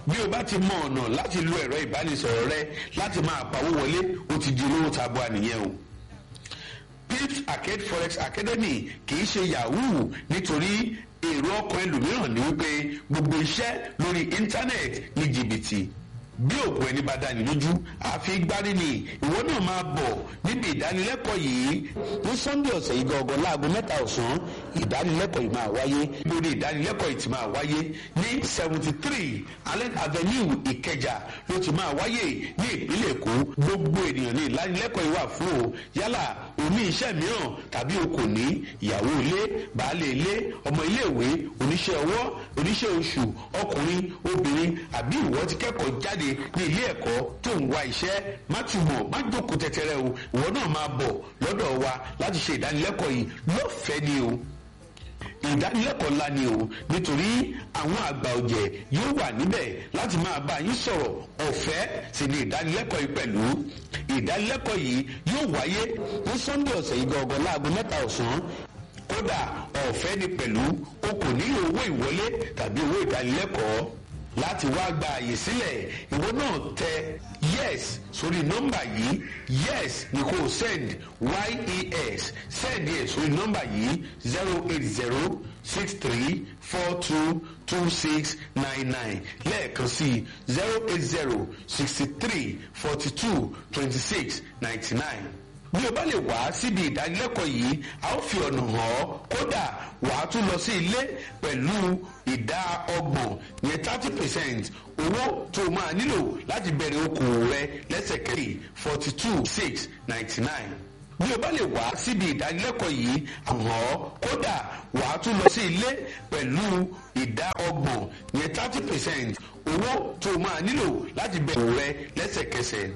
bí o bá ti mọ ọ̀nà láti lo ẹ̀rọ ìbánisọ̀rọ̀ rẹ láti máa pawó wọlé o ti di olówó tabua nìyẹn o pips arcade forex academy kì í ṣe yahoo nítorí èrò ọkàn ẹlòmíràn ni wípé gbogbo iṣẹ́ lórí íńtánẹ́ẹ̀tì ní jìbìtì bí òògùn ẹni bá dání lójú àfi gbárí ni ìwọ náà máa bọ̀ níbi ìdánilẹ́kọ̀ọ́ yìí ní sunday ọ̀sẹ̀ yìí gangan láago mẹ́ta ọ̀sán ìdánilẹ́kọ̀ọ́ yìí máa wáyé lórí ìdánilẹ́kọ̀ọ́ yìí ti máa wáyé ní seventy three allen avenue ìkẹjà ló ti máa wáyé ní ìpínlẹ̀ èkó gbogbo ènìyàn ní ìdánilẹ́kọ̀ọ́ yìí wà fún o yálà oní iṣẹ́ mìíràn tàbí o kò ní ìyàwó ilé baálé ilé ọmọ iléèwé oníṣẹ́ ọwọ́ oníṣẹ́ oṣù ọkùnrin obìnrin àbí ìwọ ti kẹ́kọ̀ọ́ jáde ní ilé ẹ̀kọ́ tó ń wá iṣẹ́ má túbọ̀ má jókòó tẹ́tẹ́rẹ́ o ìwọ náà máa bọ̀ lọ́dọ̀ wa láti ṣe ìdánilẹ́kọ̀ọ́ yìí lọ́fẹ̀ẹ́ ni o ìdánilẹ́kọ̀ọ́ ńlá ni o nítorí àwọn àgbà ọ̀jẹ̀ yóò wà níbẹ̀ láti máa bá yín sọ̀rọ̀ ọ̀fẹ́ sì ni ìdánilẹ́kọ̀ọ́ yìí pẹ̀lú ìdánilẹ́kọ̀ọ́ yìí yóò wáyé ní sunday ọ̀sẹ̀ yìí gangan láago mẹ́ta ọ̀sán kódà ọ̀fẹ́ ni pẹ̀lú o kò nílò owó ìwọlé tàbí owó ìdánilẹ́kọ̀ọ́ láti wá gba àyè sílẹ̀ ìwọ náà tẹ yes sórí nọ́mbà yìí yes ni kò send yes send yẹ sórí nọ́mbà yìí zero eight zero six three four two two six nine nine lẹ́ẹ̀kan sí zero eight zero sixty three forty two twenty six ninety nine bí o bá lè wá síbi ìdánilẹ́kọ̀ọ́ yìí a ó fi ọ̀nà hàn ọ́ kódà wà á tún lọ sí ilé pẹ̀lú ìdá ọgbọ̀n yẹn thirty percent owó tó o máa nílò láti bẹ̀rẹ̀ okòwò rẹ lẹ́sẹ̀kẹ́lì forty two six ninety nine bí o bá lè wá síbi ìdánilẹ́kọ̀ọ́ yìí hàn ọ́ kódà wà á tún lọ sí ilé pẹ̀lú ìdá ọgbọ̀n yẹn thirty percent owó tó o máa nílò láti bẹ̀rẹ̀ okòwò rẹ lẹ́sẹ̀kẹsẹ̀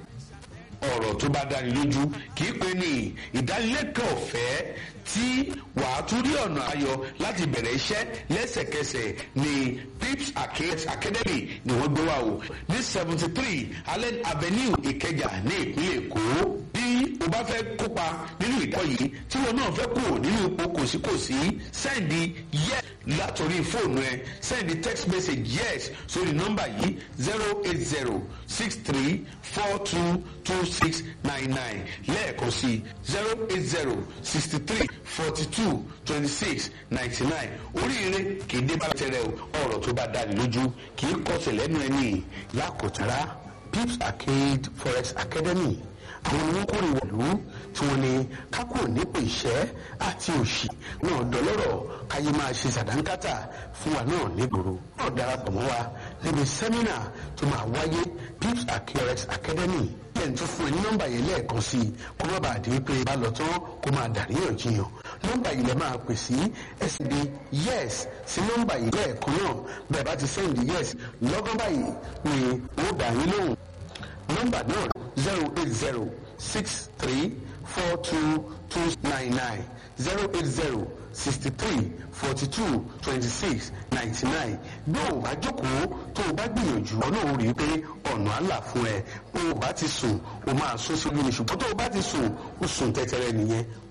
ọ̀rọ̀ tó bá dáni lójú kì í pe ní ìdánilẹ́kọ̀ọ́ ọ̀fẹ́ tí wàá tún rí ọ̀nà ayọ̀ láti bẹ̀rẹ̀ iṣẹ́ lẹ́sẹ̀kẹsẹ̀ ní pips academy ni wọ́n gbé wá o ní seventy three allen avenue ìkẹjà ní ìpínlẹ̀ èkó bí o bá fẹ́ kópa nínú ìdáwọ̀ yìí tí wọn náà fẹ́ kú nínú ipò kòsíkòsí sẹ́ndì yes látòrí fóònù ẹ sẹ́ndì text message yes sórí nọ́mbà yìí zero eight zero six three four two two six nine nine lẹ́ẹ̀kan sí zero eight zero sixty three forty two twenty six ninety nine oríire kì í dé bá tẹ̀rẹ̀ ọ̀rọ̀ tó bá dáni lójú kì í kọsẹ̀ lẹ́nu ẹni lákòtara pips arcade forex academy àwọn ni wọ́n kórè wọ̀lú tí wọ́n ní kákò nípò ìṣẹ́ àti òṣì náà dọlọ́rọ̀ káyé máa ṣe sàdánkátà fún wa náà nígboro náà darapọ̀ mọ́ wa níbi sẹ́mínà tó máa wáyé pips forex academy yẹn tún fún ẹ ní nọ́mbà yẹn lẹ́ẹ̀kan sí i kó má bàa di pé bá lọ tán kó máa dàríyànjiyàn nọ́mbà yìí lẹ máa pè sí ẹsẹ̀ di yes sí nọ́mbà yìí lẹ́ẹ̀kan náà bẹ́ẹ̀ bá ti sẹ́ndì yes lọ́gán báyìí ni ó dà yín lóhùn nọ́mbà náà zero eight zero six three four two two nine nine zero eight zero sixty three forty two twenty six ninety nine bí o bá jókòó tó o bá gbìyànjú ọ náà ó rí i pé ọ̀nà àlà fún ẹ bó o bá ti sùn o máa sún síbi ní ṣùgbọ́n tó o bá ti sùn o sùn tẹ́tẹ́rẹ́ nìyẹn